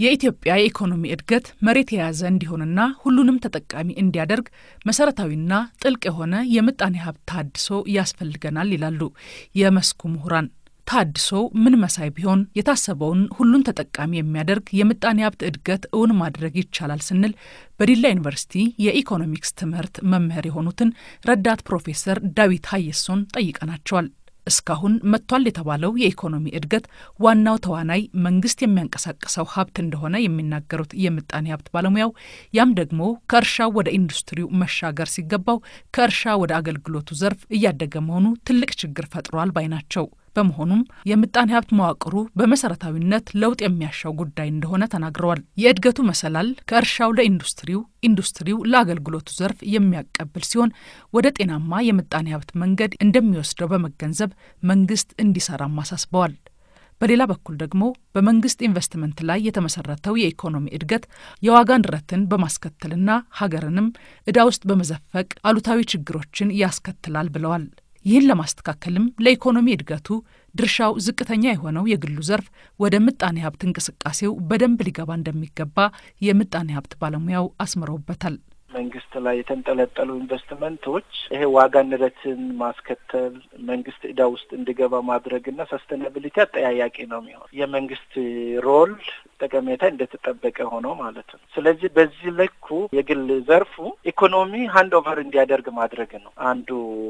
የኢትዮጵያ የኢኮኖሚ እድገት መሬት የያዘ እንዲሆንና ሁሉንም ተጠቃሚ እንዲያደርግ መሰረታዊና ጥልቅ የሆነ የምጣኔ ሀብት ተሃድሶ ያስፈልገናል ይላሉ የመስኩ ምሁራን። ተሃድሶው ምን መሳይ ቢሆን የታሰበውን ሁሉን ተጠቃሚ የሚያደርግ የምጣኔ ሀብት እድገት እውን ማድረግ ይቻላል ስንል በዲላ ዩኒቨርሲቲ የኢኮኖሚክስ ትምህርት መምህር የሆኑትን ረዳት ፕሮፌሰር ዳዊት ሀየሶን ጠይቀናቸዋል። እስካሁን መጥቷል የተባለው የኢኮኖሚ እድገት ዋናው ተዋናይ መንግስት የሚያንቀሳቅሰው ሀብት እንደሆነ የሚናገሩት የምጣኔ ሀብት ባለሙያው ያም ደግሞ ከእርሻው ወደ ኢንዱስትሪው መሻገር ሲገባው ከእርሻ ወደ አገልግሎቱ ዘርፍ እያደገ መሆኑ ትልቅ ችግር ፈጥሯል ባይ ናቸው። በመሆኑም የምጣኔ ሀብት መዋቅሩ በመሰረታዊነት ለውጥ የሚያሻው ጉዳይ እንደሆነ ተናግረዋል። የእድገቱ መሰላል ከእርሻው ለኢንዱስትሪው፣ ኢንዱስትሪው ለአገልግሎቱ ዘርፍ የሚያቀብል ሲሆን ወደ ጤናማ የምጣኔ ሀብት መንገድ እንደሚወስደው በመገንዘብ መንግስት እንዲሰራም አሳስበዋል። በሌላ በኩል ደግሞ በመንግስት ኢንቨስትመንት ላይ የተመሰረተው የኢኮኖሚ እድገት የዋጋ ንረትን በማስከተልና ሀገርንም ዕዳ ውስጥ በመዘፈቅ አሉታዊ ችግሮችን ያስከትላል ብለዋል። ይህን ለማስተካከልም ለኢኮኖሚ እድገቱ ድርሻው ዝቅተኛ የሆነው የግሉ ዘርፍ ወደ ምጣኔ ሀብት እንቅስቃሴው በደንብ ሊገባ እንደሚገባ የምጣኔ ሀብት ባለሙያው አስምረውበታል። መንግስት ላይ የተንጠለጠሉ ኢንቨስትመንቶች ይሄ ዋጋ ንረትን ማስከተል መንግስት ዕዳ ውስጥ እንዲገባ ማድረግና ሰስተናብሊቲ አጠያያቂ ነው የሚሆን የመንግስት ሮል ጠቀሜታ እንደተጠበቀ ሆኖ ማለት ነው። ስለዚህ በዚህ ልኩ የግል ዘርፉ ኢኮኖሚ ሀንድ ኦቨር እንዲያደርግ ማድረግ ነው አንዱ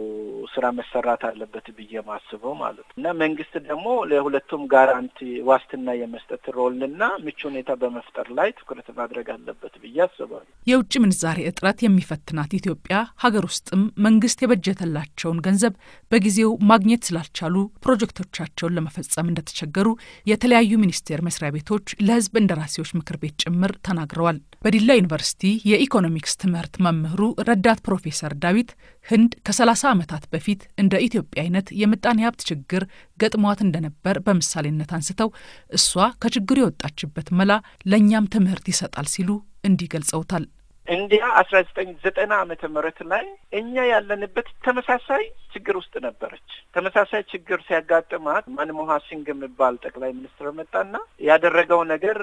ስራ መሰራት አለበት ብዬ ማስበው ማለት ነው እና መንግስት ደግሞ ለሁለቱም ጋራንቲ ዋስትና የመስጠት ሮልና ምቹ ሁኔታ በመፍጠር ላይ ትኩረት ማድረግ አለበት ብዬ አስባለሁ። የውጭ ምንዛሬ እጥረት የሚፈትናት ኢትዮጵያ ሀገር ውስጥም መንግስት የበጀተላቸውን ገንዘብ በጊዜው ማግኘት ስላልቻሉ ፕሮጀክቶቻቸውን ለመፈጸም እንደተቸገሩ የተለያዩ ሚኒስቴር መስሪያ ቤቶች ለሕዝብ እንደራሴዎች ምክር ቤት ጭምር ተናግረዋል። በዲላ ዩኒቨርሲቲ የኢኮኖሚክስ ትምህርት መምህሩ ረዳት ፕሮፌሰር ዳዊት ህንድ ከሰላሳ ዓመታት በፊት እንደ ኢትዮጵያ አይነት የምጣኔ ሀብት ችግር ገጥሟት እንደነበር በምሳሌነት አንስተው እሷ ከችግሩ የወጣችበት መላ ለእኛም ትምህርት ይሰጣል ሲሉ እንዲህ ገልጸውታል። እንዲያ አስራ ዘጠኝ ዘጠና ዓመተ ምህረት ላይ እኛ ያለንበት ተመሳሳይ ችግር ውስጥ ነበረች። ተመሳሳይ ችግር ሲያጋጥማት ማንሞሃን ሲንግ የሚባል ጠቅላይ ሚኒስትር መጣና ያደረገው ነገር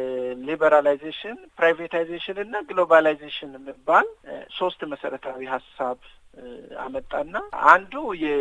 ሊበራላይዜሽን፣ ፕራይቬታይዜሽን እና ግሎባላይዜሽን የሚባል ሶስት መሰረታዊ ሀሳብ አመጣና አንዱ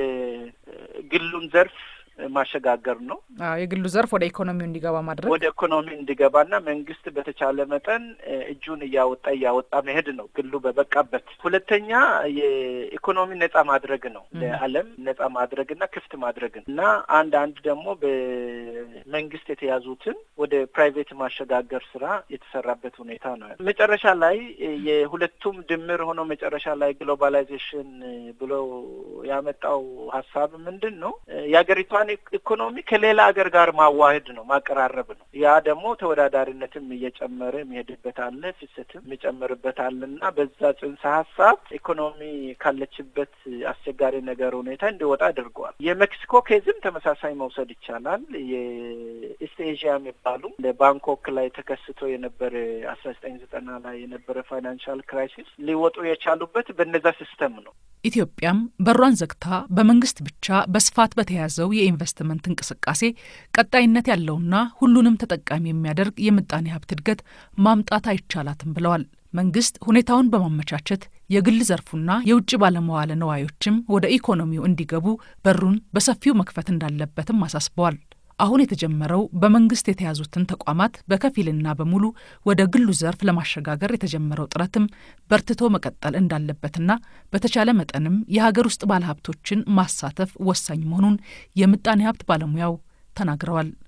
የግሉን ዘርፍ ማሸጋገር ነው። የግሉ ዘርፍ ወደ ኢኮኖሚው እንዲገባ ማድረግ ወደ ኢኮኖሚ እንዲገባና መንግስት በተቻለ መጠን እጁን እያወጣ እያወጣ መሄድ ነው፣ ግሉ በበቃበት። ሁለተኛ የኢኮኖሚ ነጻ ማድረግ ነው፣ ለዓለም ነጻ ማድረግና ክፍት ማድረግ ነው እና አንድ አንድ ደግሞ በመንግስት የተያዙትን ወደ ፕራይቬት ማሸጋገር ስራ የተሰራበት ሁኔታ ነው። መጨረሻ ላይ የሁለቱም ድምር ሆኖ መጨረሻ ላይ ግሎባላይዜሽን ብሎ ያመጣው ሀሳብ ምንድን ነው የሀገሪቷን ኢኮኖሚ ከሌላ ሀገር ጋር ማዋህድ ነው፣ ማቀራረብ ነው። ያ ደግሞ ተወዳዳሪነትም እየጨመረ የሚሄድበት አለ፣ ፍሰትም የሚጨምርበት አለ እና በዛ ጽንሰ ሀሳብ ኢኮኖሚ ካለችበት አስቸጋሪ ነገር ሁኔታ እንዲወጣ አድርገዋል። የሜክሲኮ ኬዝም ተመሳሳይ መውሰድ ይቻላል። የኢስት ኤዥያ የሚባሉ ባንኮክ ላይ ተከስቶ የነበረ አስራ ዘጠኝ ዘጠና ላይ የነበረ ፋይናንሻል ክራይሲስ ሊወጡ የቻሉበት በነዛ ሲስተም ነው። ኢትዮጵያም በሯን ዘግታ በመንግስት ብቻ በስፋት በተያዘው የኢንቨስትመንት እንቅስቃሴ ቀጣይነት ያለውና ሁሉንም ተጠቃሚ የሚያደርግ የምጣኔ ሀብት እድገት ማምጣት አይቻላትም ብለዋል። መንግስት ሁኔታውን በማመቻቸት የግል ዘርፉና የውጭ ባለመዋለ ነዋዮችም ወደ ኢኮኖሚው እንዲገቡ በሩን በሰፊው መክፈት እንዳለበትም አሳስበዋል። አሁን የተጀመረው በመንግስት የተያዙትን ተቋማት በከፊልና በሙሉ ወደ ግሉ ዘርፍ ለማሸጋገር የተጀመረው ጥረትም በርትቶ መቀጠል እንዳለበትና በተቻለ መጠንም የሀገር ውስጥ ባለሀብቶችን ማሳተፍ ወሳኝ መሆኑን የምጣኔ ሀብት ባለሙያው ተናግረዋል።